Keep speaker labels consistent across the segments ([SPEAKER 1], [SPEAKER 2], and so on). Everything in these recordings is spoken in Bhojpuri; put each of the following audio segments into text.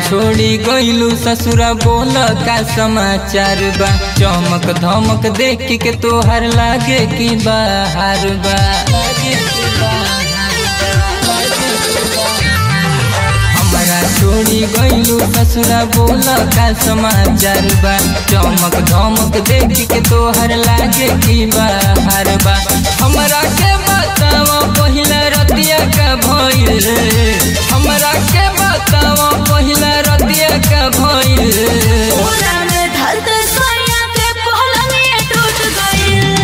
[SPEAKER 1] छोड़ी गइलू ससुरा बोल का समाचार बा चमक धमक देख के तोहर लागे कि बाहर बा लागे कि बाहर बा, लागे कि बाहर। हमरा छोड़ी गइलू ससुरा बोल का समाचार बा चमक धमक देख के तोहर लागे कि बाहर बा हमरा के बतावा पहिला रतिया का भइल हमरा के बतावा पहिला रतिया का भइल
[SPEAKER 2] पूरा में धरते सोया के पहलंगिया टूट गइल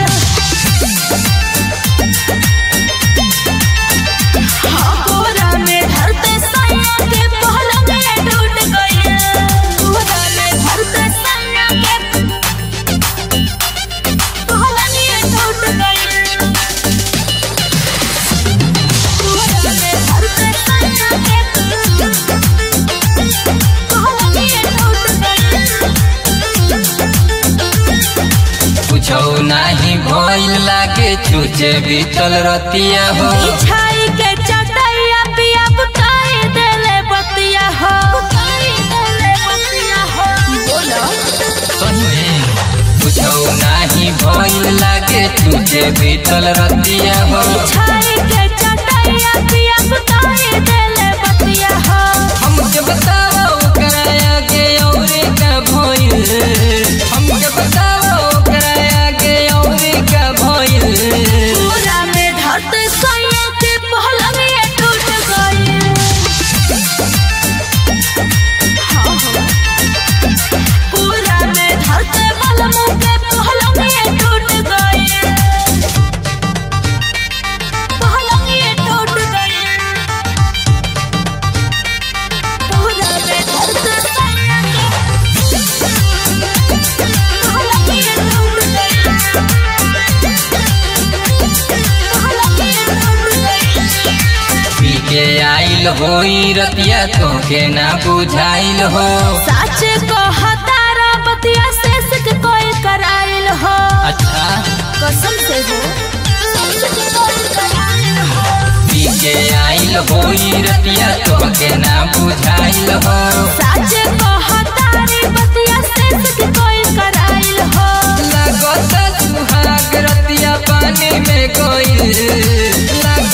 [SPEAKER 2] हाँ, पूरा में धरते सोया के पहलंगिया टूट गइल पूरा में धरते सोया के पहलंगिया टूट गइल पूरा में धरते सोया के
[SPEAKER 1] कुछो नाही भइल लागे छुचे बीतल रतिया हो
[SPEAKER 2] बिछाई के चटैया पिया बुताई देले बतिया हो बुताई देले बतिया हो बोलो
[SPEAKER 1] सही कुछो नाही भइल लागे छुचे बीतल रतिया हो
[SPEAKER 2] बिछाई के चटैया पिया बुताई देले बतिया हो
[SPEAKER 1] हमके बताओ ओकरा आगे औरे का भइल हमके बताओ ओकरा आगे औरे का भइल
[SPEAKER 2] पूरा में धरते सोया के पहलंगिया टूट गइल हाँ, हाँ। पूरा में धरते बलमू के पहलंगिया टूट गइल पहलंगिया टूट गइल पूरा में धरते सोया के पहलंगिया टूट गइल
[SPEAKER 1] पी के आइल होई रतिया तोके ना बुझाइल हो
[SPEAKER 2] सच को हतारा बतिया से सिक कोई कराइल हो
[SPEAKER 1] अच्छा
[SPEAKER 2] कसम से हो सच के कोई कराइल हो
[SPEAKER 1] पी के आइल होई रतिया तोके ना बुझाइल हो
[SPEAKER 2] सच को हतारी बतिया से सिक कोई कराइल हो
[SPEAKER 1] लागत सुहाग रतिया पानी में गइल